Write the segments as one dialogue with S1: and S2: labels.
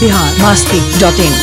S1: Bihar Masti dot in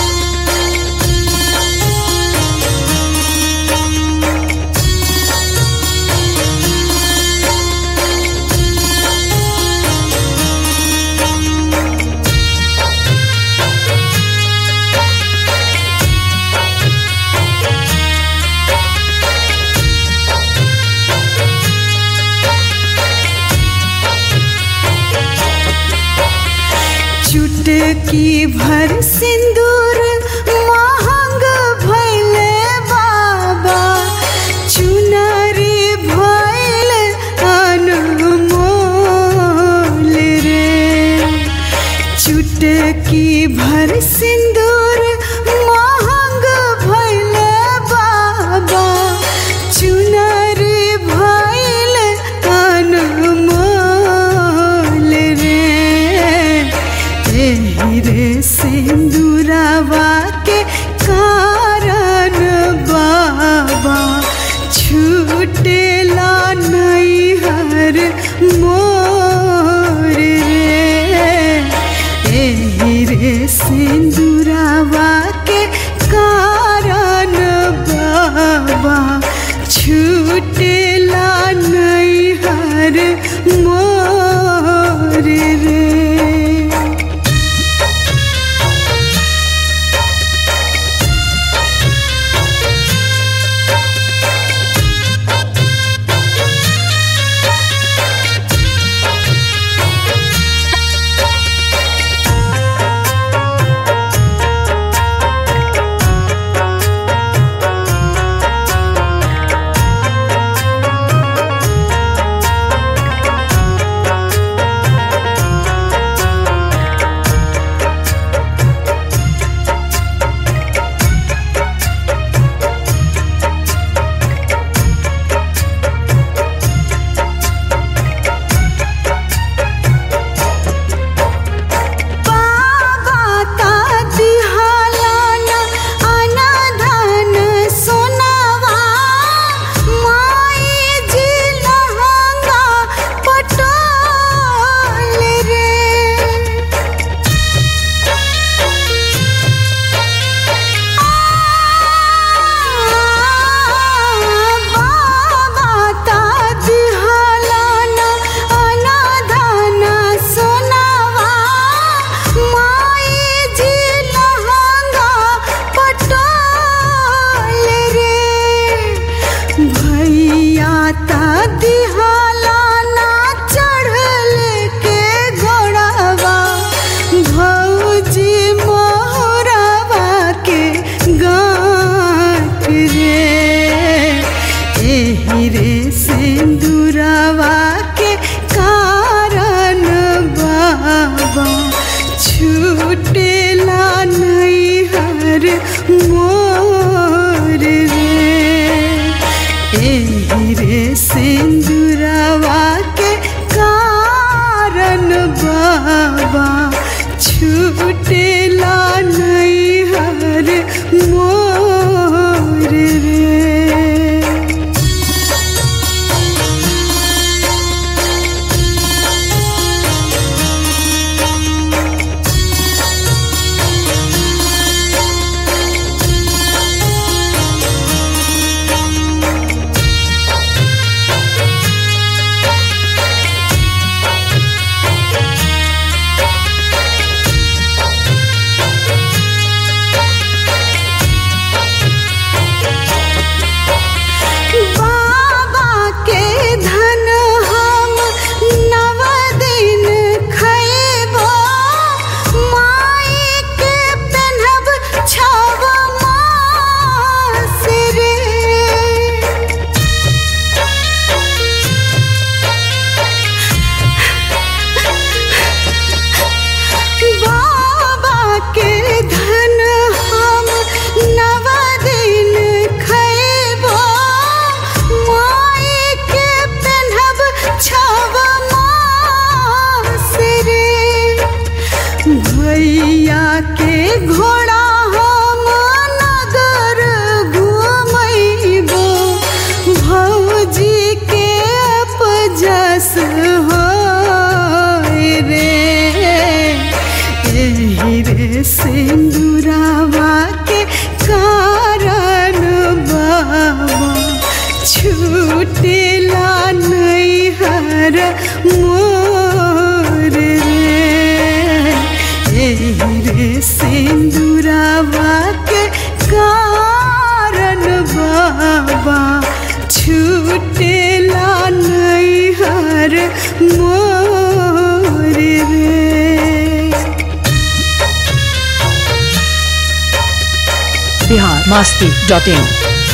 S2: चुटकी भर सिंदूर महंग भैले बाबा चुनरी भैल अनमोल रे चुटकी भर सिंदूर महंग भैले बाबा चुनरी भैल अनमोल रे एही रे सिंदूरवा के कारण बाबा छूटेला नैहर मोर रे एही रे सिंदूरवा के कारण बाबा छूटेला नैहर मोर रे बाबा ता दिहालाना अनाधान सोनावा माई जी लहंगा पटोल रे बाबा ता दिहालाना अनाधान सोनावा माई जी लहंगा पटोल रे भैया ता दिहालाना चढ़ल के घोड़ावा भौजी मोहरावा के गाँठ रे एही रे सिंदूरवा के कारण बाबा छूटेला नैहर मोर रे एही रे सिंदूरवा के कारण बाबा छूटेला नैहर मोर रे बाबा के धन हम नव दिन खैबो माई के पेन्हब छव मास रे बाबा के धन हम नव दिन खैबो माई के पेन्हब छव मास रे भैया के घोड़ा हम नगर घुमैबो भौजी के अपजस हो रे एही रे रे सिंदूरावा के कारण बाबा छूटेला नहीं हर मोर रे एही रे सिंदूरावा के कारण बाबा छूटेला नहीं हर मोर रे
S1: बिहार मस्ती डॉट इन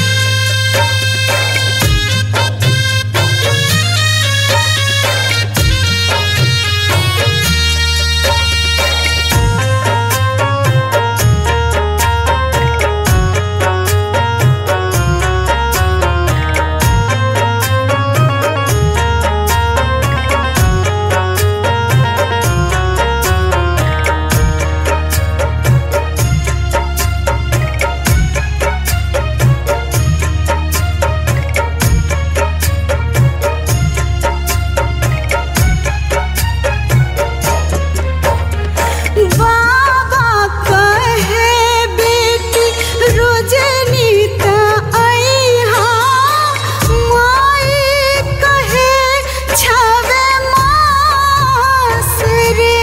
S2: बाबा कहे बेटी रोजनीता अइहा माई कहे छावे मास रे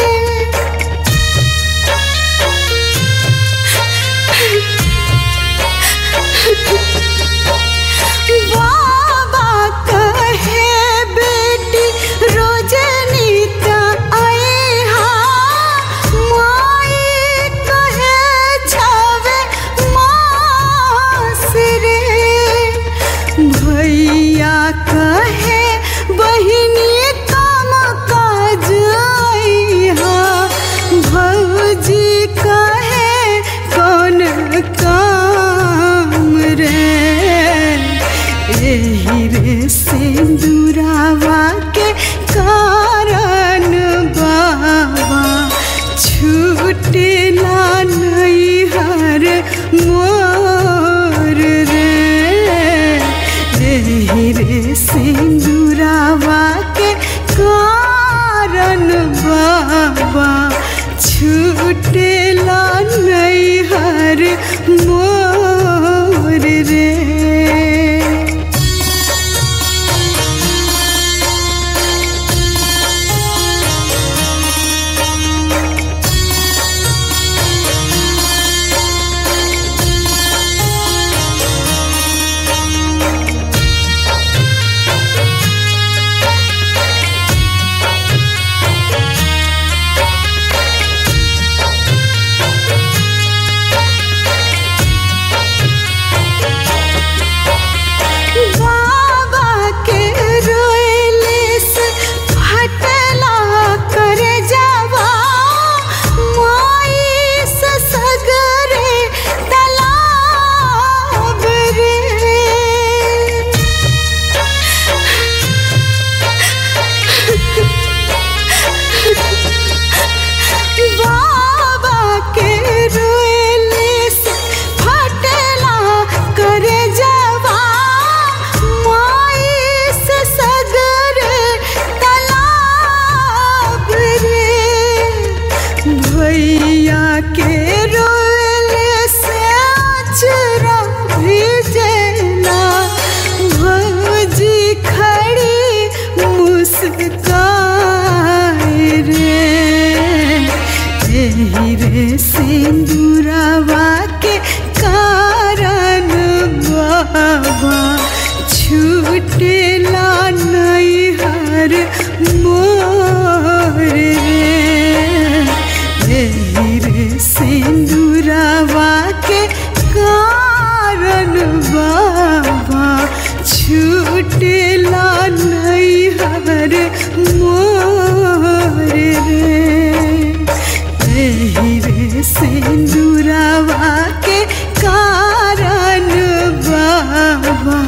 S2: बाबा कहे बेटी रोजनीता अइहा माई कहे छावे मास रे भैया कहे बहिनी काम काज अइहा भौजी कहे कौन काम रे एही रे सिंदूरावा के कारण बाबा छूटेला नहीं हर मोर रे एही रे सिंदूरावा के कारण बाबा छूटेला नहीं हर मोर रे बाबा के रोएले से फटला करे जावा माई से सगरे तलाब रे बाबा के रोएले से फटला करे जावा माई से सगर तलाब रे भैया के रोएले से अचरा भिजेला भौजी खड़ी मुस्काए रे एही रे सिंदूरावा के कारण बाबा छूटेला नहीं हर मोर रे एही रे सिंदूरावा के कारण बाबा छूटेला नहीं हर मोर रे एही रे सिंदूरावा के कारण बाबा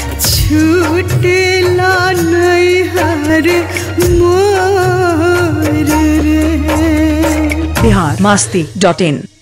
S2: छूटेला नहीं हर मोर रे
S1: बिहार मस्ती डॉट इन